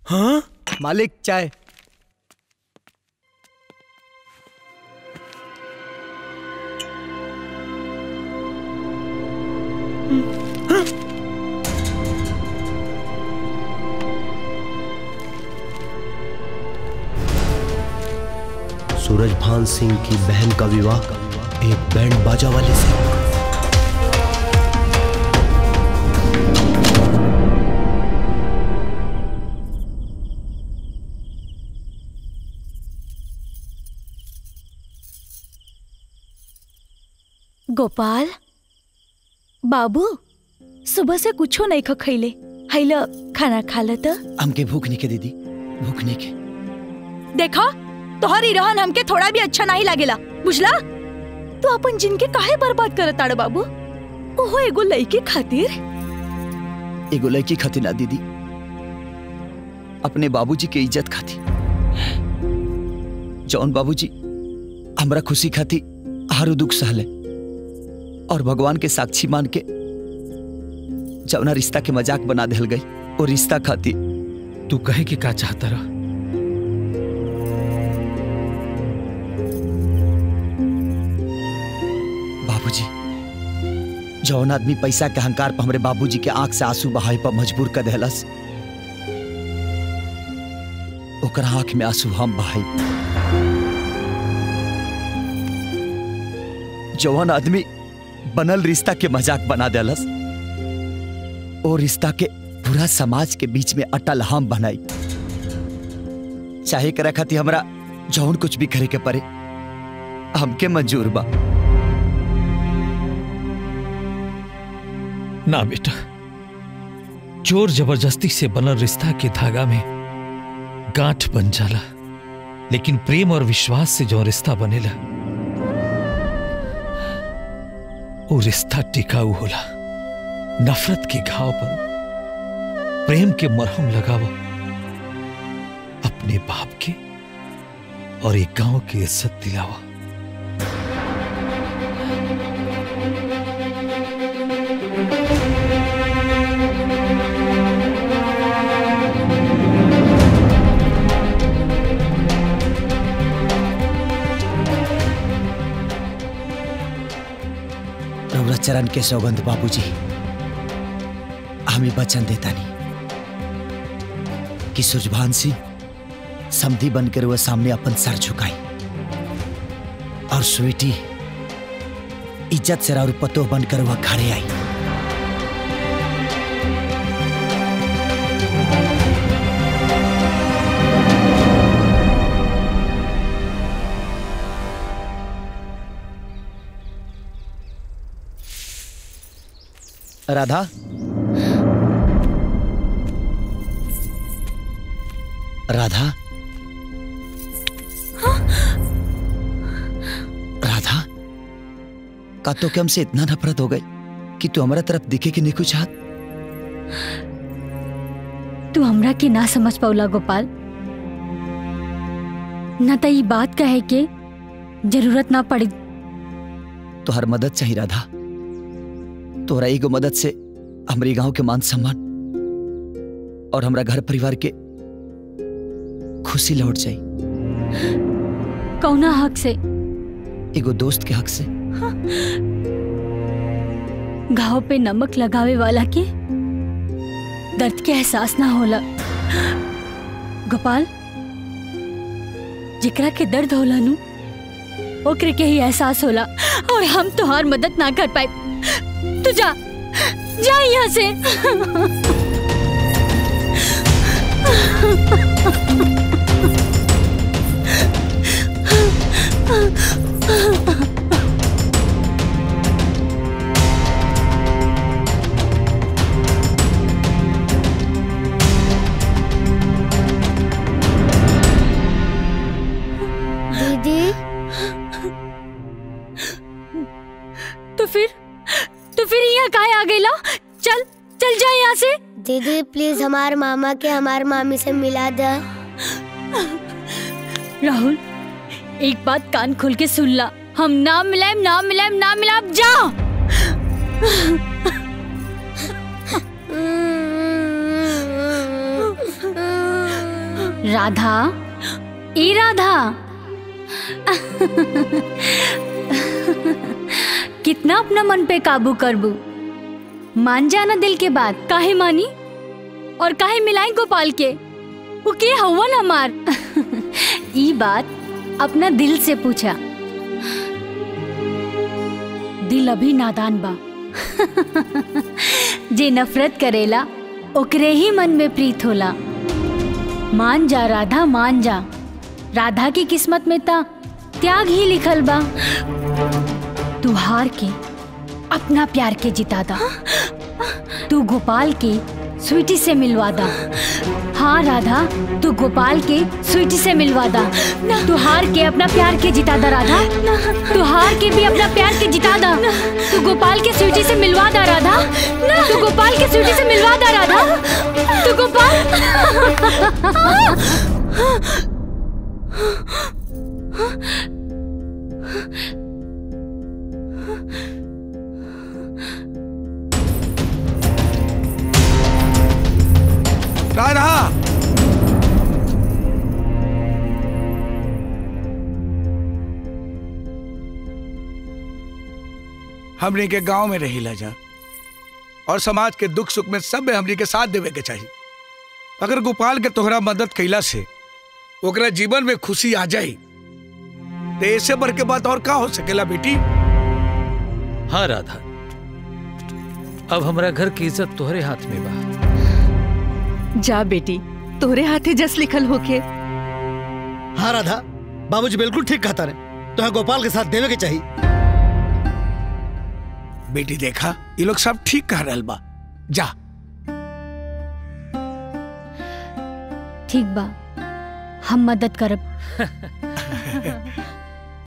हाँ मालिक चाय सूरजभान सिंह की बहन का विवाह एक बैंड बाजा वाले से गोपाल बाबू सुबह से कुछो नहीं ख खैले हैल खाना खा ल त हमके भूख नहीं के दीदी भूख नहीं के देखा तोहरी रहन हमके थोड़ा भी अच्छा नहीं लागेला बुझला तू अपन जिनके काहे बर्बाद करत आड़ बाबू ओहो एगो लड़की खातिर एगो लड़की खाती ना दीदी अपने बाबूजी के इज्जत खाती जौन बाबूजी हमरा खुशी खाती हारू दुख सहले और भगवान के साक्षी मान के जौना रिश्ता के मजाक बना दिल गई वो रिश्ता खाती तू कहे के का चाहता रहा बाबूजी जौन आदमी पैसा के अहंकार पर हमरे बाबूजी के आंख से आंसू बहाए पर मजबूर कर देहलस ओकर आंख में आंसू हम बहाई जौन आदमी बनल रिश्ता के मजाक बना देलस ओ रिश्ता के पूरा समाज के बीच में अटल हम बनाई चाहे करे खातिर हमरा जौन कुछ भी करे के पड़े हमके मंजूर बा ना बेटा जोर जबरदस्ती से बनल रिश्ता के धागा में गांठ बन जाला लेकिन प्रेम और विश्वास से जो रिश्ता बनेला वो रिश्ता टिकाऊ होला नफरत के घाव पर प्रेम के मरहम लगावा अपने बाप के और एक गांव की इज्जत दिलावा रउरा चरण के सौगंध बाबूजी हमें वचन देता नहीं कि सुजभान सिंह समधी बनकर वह सामने अपन सर झुकाई और स्वीटी इज्जत से राउर पतो बनकर वह खड़े आई राधा राधा राधा का तो क्या हमसे इतना नफरत हो गई कि तू हमारा तरफ दिखे कि नहीं कुछ हाथ तू हमरा के ना समझ पौला गोपाल न त ई बात कहे के जरूरत ना पड़ी तो हर मदद चाहिए राधा तोहरा एगो मदद से हमारी गांव के मान सम्मान और हमरा घर परिवार के खुशी लौट जाई कौना हक से एगो दोस्त के हक से घाव पे नमक लगावे वाला के दर्द के एहसास ना होला गोपाल जिकरा के दर्द होला नु ओकरे के ही एहसास होला और हम तोहार मदद ना कर पाए तू जा जा यहाँ से दीदी तो फिर तो फिर यहाँ काहे आ गईला चल चल जा यहाँ से दीदी प्लीज हमारे मामा के हमारे मामी से मिला दे राहुल एक बात कान खोल के सुन ला हम ना मिलाएम ना मिलाएम ना मिलाएम जा राधा ए राधा कितना अपना मन पे काबू करबू मान जाना दिल के बात काहे मानी और काहे मिलाई गोपाल के वो के हवन हमार ई बात अपना दिल से पूछा दिल अभी नादान बा जे नफरत करेला ओकरे ही मन में प्रीत होला मान जा राधा मान जा राधा की किस्मत में ता त्याग ही लिखल बा तू हार के अपना प्यार के जिता दा तू गोपाल के स्वीटी से मिलवा दा हाँ राधा तू गोपाल के स्वीटी से मिलवा दा तू हार के अपना प्यार के जिता दा राधा तू हार के भी अपना प्यार के जिता दा तू गोपाल के स्वीटी से मिलवा दा राधा तू गोपाल के स्वीटी से मिलवा दा राधा तू गोपाल राधा हमनी के गांव में रही जा और समाज के दुख सुख में सब में हमनी के साथ देवे के चाहिए अगर गोपाल के तोहरा मदद कैला से ओकरा जीवन में खुशी आ जाई तो ऐसे बढ़ के बात और का हो सकेला बेटी हाँ राधा अब हमारा घर की इज्जत तोहरे हाथ में बा जा बेटी तोहरे हाथे जस लिखल होके हाँ राधा बाबूजी बिल्कुल ठीक कहता रहे तो गोपाल के साथ देवे के चाहिए बेटी देखा ये लोग सब ठीक कह रहल बा जा ठीक बा हम मदद करब